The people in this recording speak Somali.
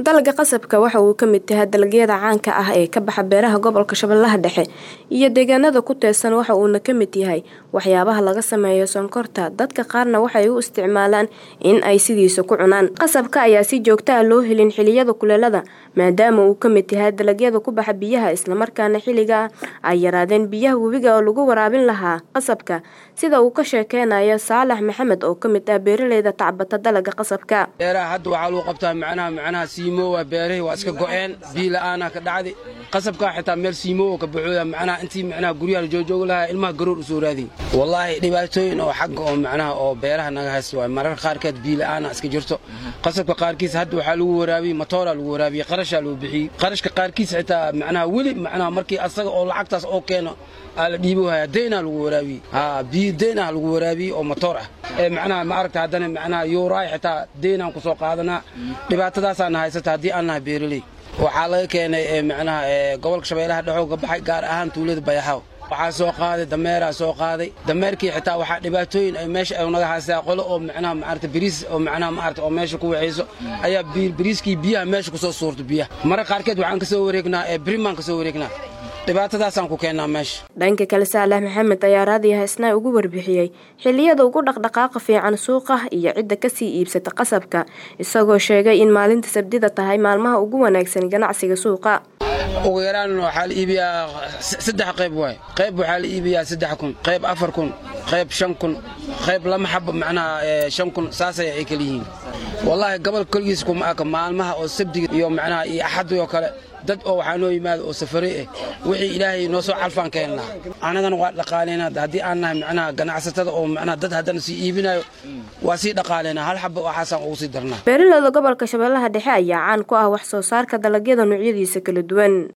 dalagga qasabka waxa uu ka mid yahay dalagyada caanka ah ee ka baxa beeraha gobolka shabeellaha dhexe iyo deegaanada ku teesan waxa uuna ka mid yahay waxyaabaha laga sameeyo sonkorta dadka qaarna waxay u isticmaalaan in ay sidiisa ku cunaan qasabka ayaa si joogto ah loo helin xiliyada kuleelada maadaama uu ka mid yahay dalagyada ku baxa biyaha islamarkaana xilliga ay yaraadeen biyaha webiga oo lagu waraabin lahaa qasabka sida uu ka sheekeynayo saalax maxamed oo ka mid ah beeraleyda tacbata dalagga qasabka beeraha hadda waxaa lagu qabtaa macnaha macnaha siimoowa beerahii waa iska go'een biyo la'aana ka dhacdi qasabkaa xitaa meel siimoowa ka baxooya macnaha intii macnaha guryaha la joojoogi lahaa ilmaha garoor u soo raadiy wallaahi dhibaatooyin oo xagga oo macnaha oo beeraha naga haysta waay mararka qaarkeed biyo la'aana iska jirto qasabka qaarkiis hadda waxaa lagu waraabiyey matooraa lagu waraabiyey qarashaa loo bixiyey qarashka qaarkiis xitaa macnaha weli macnaha markii asaga oo lacagtaas oo keeno aa la dhiibo haya deynaa lagu waraabiyey haa biyo deyn ah lagu waraabiyey oo matoor ah ee macnaha ma aragta haddana macnaha yuuraay xitaa deynaan ku soo qaadanaa dhibaatadaasaana haysata haddii aan nahay beeraley waxaa laga keenay macnaha gobolka shabeellaha dhexoo ka baxay gaar ahaan tuulada bayaxaw waxaa soo qaaday dameeraa soo qaaday dameerkii xitaa waxaa dhibaatooyin ay meesha ay naga haystaa qolo oo macnaha maarata bariis oo macnaha maarata oo meesha ku waxayso ayaa bariiskii biyaha meesha ku soo suurta biyaha mararka qaarkeed waxaan ka soo wareegnaa ee birimaan ka soo wareegnaa dhibaatadaasaan ku keennaa meesha dhanka kale saalax maxamed ayaa raadiya haysnaa ugu warbixiyey xilliyada ugu dhaqdhaqaaqa fiican suuqa iyo cidda kasii iibsata qasabka isagoo sheegay in maalinta sabdida tahay maalmaha ugu wanaagsan ganacsiga suuqa ugu yaraan waxaa la iibiyaa saddex qayb waay qayb waxaa la iibiyaa saddex kun qayb afar kun qayb shan kun qayb lama xabo macnaha shan kun saasay ay kala yihiin wallaahi gobol koligiis kuma aka maalmaha oo sabdiga iyo macnaha iyo axadii oo kale dad oo waxaa noo yimaada oo safare ah wixii ilaahay noo soo calfaan keennaa annagana waa dhaqaalaynaa haddii aan nahay macnaha ganacsatada oo macnaha dad haddana sii iibinayo waa sii dhaqaalaynaa hal xaba waxaasaan ugu sii darnaa beeraleyda gobolka shabeellaha dhexe ayaa caan ku ah wax soo saarka dalagyada noocyadiisa kala duwan